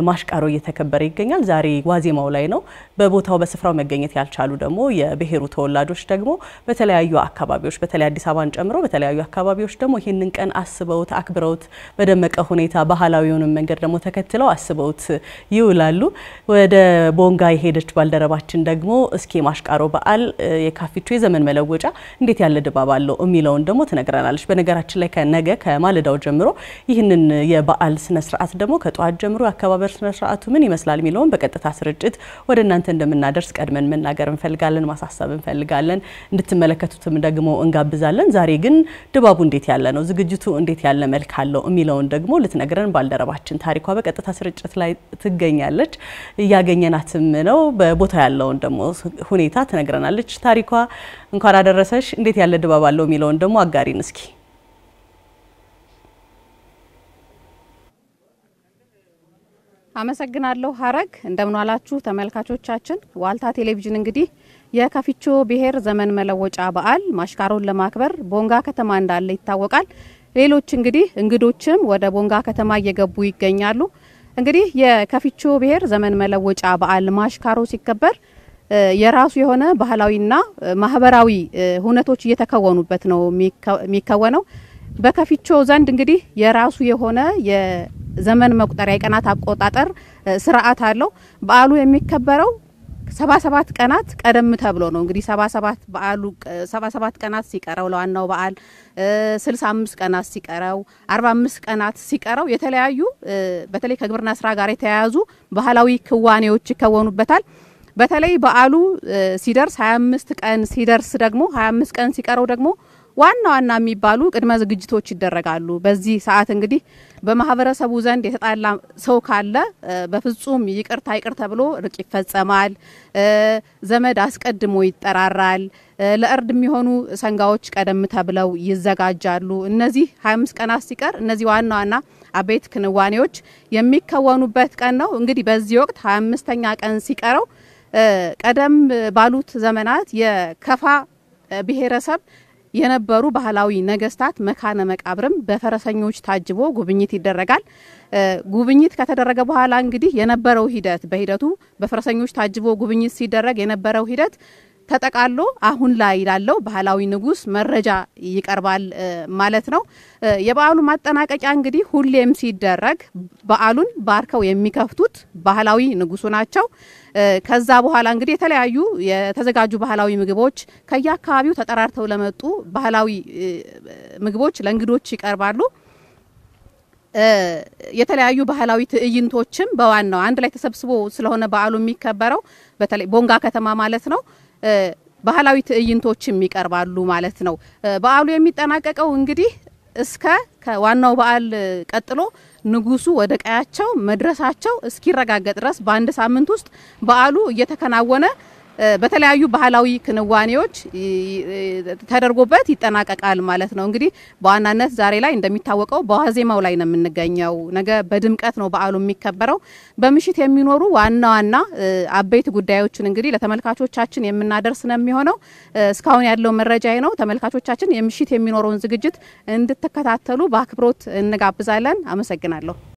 ማሽቃሮ እየተከበረ ይገኛል። ዛሬ ዋዜማው ላይ ነው። በቦታው በስፍራው መገኘት ያልቻሉ ደግሞ የብሔሩ ተወላጆች ደግሞ በተለያዩ አካባቢዎች በተለይ አዲስ አበባን ጨምሮ በተለያዩ አካባቢዎች ደግሞ ይህንን ቀን አስበውት አክብረውት በደመቀ ሁኔታ ባህላዊውንም መንገድ ደግሞ ተከትለው አስበውት ይውላሉ። ወደ ቦንጋ የሄደች ባልደረባችን ደግሞ እስኪ ማሽቃሮ በዓል የካፊቾ የዘመን መለወጫ እንዴት ያለ ድባብ አለው የሚለውን ደግሞ ትነግረናለች። በነገራችን ላይ ከነገ ከማለዳው ጀምሮ ይህንን የበዓል ስነስርዓት ደግሞ ከጠዋት ጀምሮ የአከባበር ስነስርዓቱ ምን ይመስላል የሚለውን በቀጥታ ስርጭት ወደ እናንተ እንደምናደርስ ቀድመን መናገር እንፈልጋለን፣ ማሳሰብ እንፈልጋለን። እንድትመለከቱትም ደግሞ እንጋብዛለን። ዛሬ ግን ድባቡ እንዴት ያለ ነው፣ ዝግጅቱ እንዴት ያለ መልክ አለው የሚለውን ደግሞ ልትነግረን ባልደረባችን ታሪኳ በቀጥታ ስርጭት ላይ ትገኛለች። እያገኘናትም ነው። በቦታ ያለውን ደግሞ ሁኔታ ትነግረናለች። ታሪኳ እንኳን አደረሰሽ። እንዴት ያለ ድባብ አለው የሚለውን ደግሞ አጋሪን እስኪ አመሰግናለሁ ሀረግ። እንደምን ዋላችሁ ተመልካቾቻችን። ዋልታ ቴሌቪዥን እንግዲህ የካፊቾ ብሔር ዘመን መለወጫ በዓል ማሽቃሮን ለማክበር ቦንጋ ከተማ እንዳለ ይታወቃል። ሌሎች እንግዲህ እንግዶችም ወደ ቦንጋ ከተማ እየገቡ ይገኛሉ። እንግዲህ የካፊቾ ብሔር ዘመን መለወጫ በዓል ማሽካሮ ሲከበር የራሱ የሆነ ባህላዊና ማህበራዊ ሁነቶች እየተከወኑበት ነው የሚከወነው። በካፊቾ ዘንድ እንግዲህ የራሱ የሆነ የዘመን መቁጠሪያ የቀናት አቆጣጠር ስርዓት አለው። በዓሉ የሚከበረው ሰባ ሰባት ቀናት ቀደም ተብሎ ነው። እንግዲህ ሰባ ሰባት በዓሉ ሰባ ሰባት ቀናት ሲቀረው ለዋናው በዓል ስልሳ አምስት ቀናት ሲቀረው አርባ አምስት ቀናት ሲቀረው የተለያዩ በተለይ ከግብርና ስራ ጋር የተያያዙ ባህላዊ ክዋኔዎች ይከወኑበታል። በተለይ በዓሉ ሲደርስ ሀያ አምስት ቀን ሲደርስ ደግሞ ሀያ አምስት ቀን ሲቀረው ደግሞ ዋና ዋና የሚባሉ ቅድመ ዝግጅቶች ይደረጋሉ። በዚህ ሰዓት እንግዲህ በማህበረሰቡ ዘንድ የተጣላ ሰው ካለ በፍጹም ይቅርታ ይቅር ተብሎ እርቅ ይፈጸማል። ዘመድ አስቀድሞ ይጠራራል። ለእርድ የሚሆኑ ሰንጋዎች ቀደም ተብለው ይዘጋጃሉ። እነዚህ 25 ቀናት ሲቀር እነዚህ ዋና ዋና አበይት ክንዋኔዎች የሚከወኑበት ቀን ነው። እንግዲህ በዚህ ወቅት 25ኛ ቀን ሲቀረው ቀደም ባሉት ዘመናት የከፋ ብሔረሰብ የነበሩ ባህላዊ ነገስታት መካነ መቃብርም በፈረሰኞች ታጅቦ ጉብኝት ይደረጋል። ጉብኝት ከተደረገ በኋላ እንግዲህ የነበረው ሂደት በሂደቱ በፈረሰኞች ታጅቦ ጉብኝት ሲደረግ የነበረው ሂደት ተጠቃሎ አሁን ላይ ላለው ባህላዊ ንጉስ መረጃ ይቀርባል ማለት ነው። የበዓሉ ማጠናቀቂያ እንግዲህ ሁሌም ሲደረግ በዓሉን ባርከው የሚከፍቱት ባህላዊ ንጉሱ ናቸው። ከዛ በኋላ እንግዲህ የተለያዩ የተዘጋጁ ባህላዊ ምግቦች ከየአካባቢው ተጠራርተው ለመጡ ባህላዊ ምግቦች ለእንግዶች ይቀርባሉ። የተለያዩ ባህላዊ ትዕይንቶችም በዋናው አንድ ላይ ተሰብስቦ ስለሆነ በዓሉ የሚከበረው በተለይ ቦንጋ ከተማ ማለት ነው ባህላዊ ትዕይንቶችም ይቀርባሉ ማለት ነው። በዓሉ የሚጠናቀቀው እንግዲህ እስከ ከዋናው በዓል ቀጥሎ ንጉሱ ወደ ቀያቸው መድረሳቸው እስኪረጋገጥ ድረስ በአንድ ሳምንት ውስጥ በዓሉ እየተከናወነ በተለያዩ ባህላዊ ክንዋኔዎች ተደርጎበት ይጠናቀቃል ማለት ነው። እንግዲህ በዋናነት ዛሬ ላይ እንደሚታወቀው በዋዜማው ላይ ነው የምንገኘው። ነገ በድምቀት ነው በዓሉ የሚከበረው። በምሽት የሚኖሩ ዋና ዋና አበይት ጉዳዮችን እንግዲህ ለተመልካቾቻችን የምናደርስ ነው የሚሆነው። እስካሁን ያለው መረጃ ነው። ተመልካቾቻችን የምሽት የሚኖረውን ዝግጅት እንድትከታተሉ በአክብሮት እንጋብዛለን። አመሰግናለሁ።